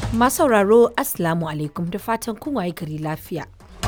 Masu sauraro Assalamu alaikum da fatan kun waye gari lafiya.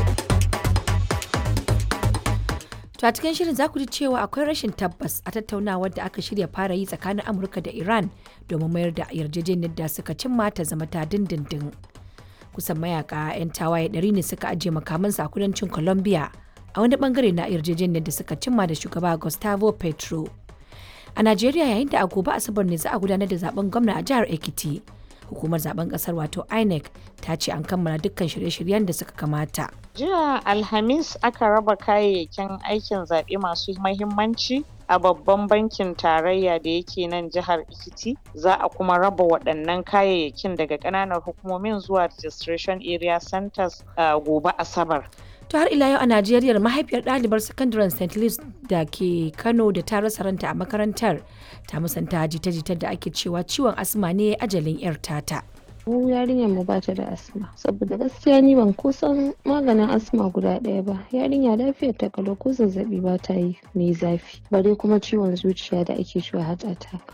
To a cikin shirin za ku ji cewa akwai rashin tabbas a tattaunawar da aka shirya fara yi tsakanin Amurka da Iran domin mayar da yarjejeniyar da suka cimma ta zama ta dindindin. Kusan mayaka 'yan tawaye ɗari ne suka ajiye makamansu a kudancin Colombia a wani bangare na yarjejeniyar da suka cimma da shugaba Gustavo Petro. A Najeriya yayin da a gobe Asabar ne za a gudanar da zaben gwamna a jihar Ekiti. Hukumar zaben kasar wato INEC ta ce an kammala dukkan shirye-shiryen da suka kamata. Jiya Alhamis aka raba kayayyakin aikin zaɓe masu mahimmanci a babban bankin tarayya da yake nan jihar Ekiti. Za a kuma raba waɗannan kayayyakin daga ƙananan hukumomin zuwa registration area centers a gobe Asabar. To har ila yau a Najeriya mahaifiyar ɗalibar sakandaren St. Louis da ke Kano da ta rasa ranta a makarantar ta musanta jita-jitar da ake cewa ciwon asma ne ajalin 'yar tata. mu yarinyar mu bata da asma saboda gaskiya ni ban kusan maganin asma guda ɗaya ba yarinya lafiyar ta kalau ko zazzabi ba ta yi mai zafi bare kuma ciwon zuciya da ake cewa heart attack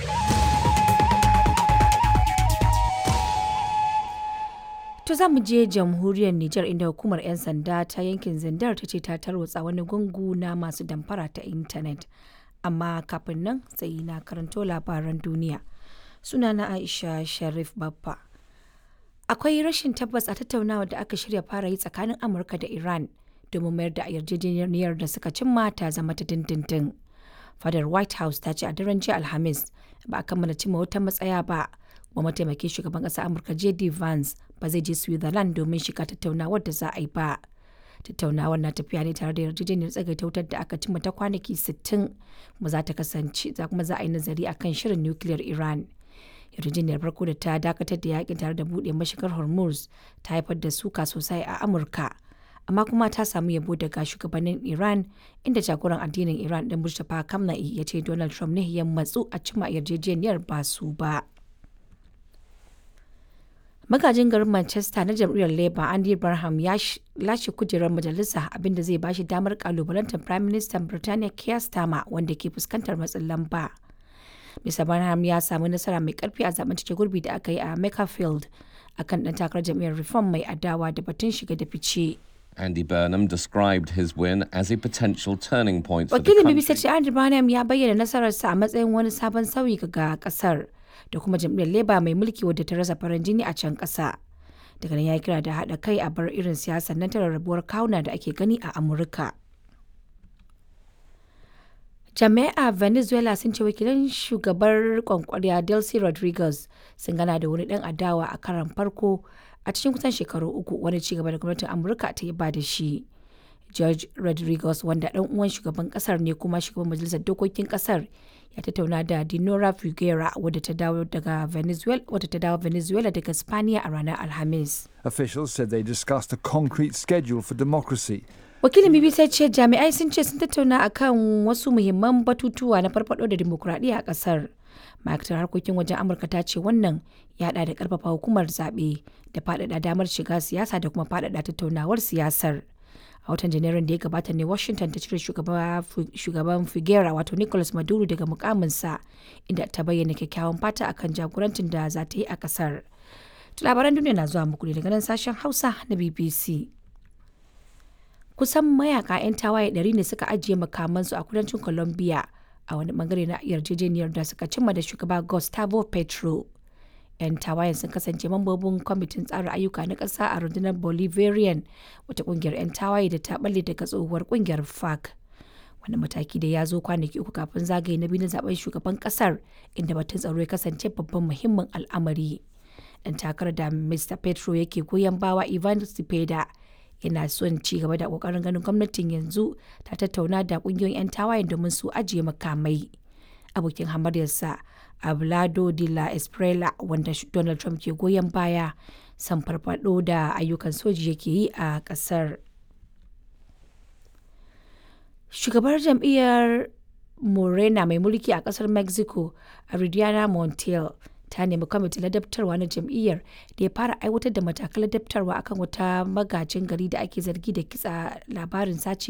To za mu je jamhuriyar Nijar inda hukumar 'yan sanda ta yankin Zindar ta ce ta tarwatsa wani gungu na masu damfara ta intanet. Amma kafin nan sai na karanto labaran duniya. Sunana Aisha Sharif Babba. Akwai rashin tabbas a tattaunawa da aka shirya fara yi tsakanin Amurka da Iran domin mayar da yarjejeniyar da suka cimma ta zama ta dindindin. Fadar White House ta ce a daren jiya Alhamis ba a kammala cimma wata matsaya ba. Kuma mataimakin shugaban ƙasar Amurka JD Vance ba zai je Switzerland domin shiga tattaunawar da za a yi ba. Tattaunawar na tafiya ne tare da yarjejeniyar tsagaita wutar da aka cimma ta kwanaki 60 kuma za ta kasance za kuma za a yi nazari akan shirin nukiliyar Iran. Yarjejeniyar farko da ta dakatar da yakin tare da buɗe mashigar Hormuz ta haifar da suka sosai a Amurka. Amma kuma ta samu yabo daga shugabannin Iran inda jagoran addinin Iran ɗin Mustapha Kamna'i ya ce Donald Trump ne ya matsu a cimma yarjejeniyar ba su ba. magajin garin manchester na jam'iyyar labour andy barham ya lashe kujerar majalisa abinda zai bashi damar kalubalantar prime minister birtaniya keir starmer wanda ke fuskantar matsin lamba mr barham ya samu nasara mai karfi a zaben cike gurbi da aka yi a makerfield akan dan takarar jam'iyyar reform mai adawa da batun shiga da fice Andy Burnham described his win as a potential turning point for the wakilin country. bbc ce andy barham ya bayyana nasararsa a matsayin wani sabon sauyi ga kasar da kuma jam'iyyar Labour mai mulki wadda ta rasa farin jini a can ƙasa. Daga nan ya kira da haɗa kai a bar irin siyasar nan ta rarrabuwar kawuna da ake gani a Amurka. Jami'a Venezuela sun ce wakilan shugabar kwankwariya Delcy Rodriguez sun gana da wani ɗan adawa a karan farko a cikin kusan shekaru uku wani cigaba da gwamnatin Amurka ta yi ba da shi. George Rodriguez wanda ɗan uwan shugaban ƙasar ne kuma shugaban majalisar dokokin ƙasar ya tattauna da Dinora Figuera wadda ta dawo daga Venezuela wadda ta dawo Venezuela daga Spaniya a ranar Alhamis. Officials said they discussed a concrete schedule for democracy. Wakilin BBC ce jami'ai sun ce sun tattauna akan wasu muhimman batutuwa na farfado da dimokuraɗiyya a ƙasar. Ma'aikatar harkokin wajen Amurka ta ce wannan ya haɗa da ƙarfafa hukumar zaɓe da faɗaɗa damar shiga siyasa da kuma faɗaɗa tattaunawar siyasar. a watan janairun da ya gabata ne washington ta cire shugaban figuera wato nicolas maduro daga mukaminsa inda ta bayyana kyakkyawan fata akan jagorancin da za ta yi a kasar labaran duniya na zuwa muku ne daga nan sashen hausa na bbc kusan mayaka 'yan tawaye ɗari ne suka ajiye makamansu a kudancin colombia a wani bangare na yarjejeniyar da suka cimma da shugaba gustavo petro 'yan tawayen sun kasance mambobin kwamitin tsara ayyuka na ƙasa a rundunar bolivarian wata ƙungiyar 'yan tawaye da ta balle daga tsohuwar ƙungiyar fac wani mataki da ya zo kwanaki uku kafin zagaye na biyu na zaben shugaban ƙasar inda batun tsaro ya kasance babban muhimmin al'amari dan takarar da mr petro yake goyon bawa ivan cepeda yana son ci gaba da kokarin ganin gwamnatin yanzu ta tattauna da kungiyoyin 'yan tawayen domin su ajiye makamai abokin hamaryarsa Ablado de la Esprela wanda Donald Trump ke goyon baya san farfado da ayyukan soji yake yi a kasar. Shugabar jam'iyyar Morena mai mulki a kasar Mexico, Aridiana Montiel, ta nemi kwamitin ladabtarwa na jam'iyyar da ya fara aiwatar da matakan ladabtarwa akan wata magajin gari da ake zargi da kitsa labarin sace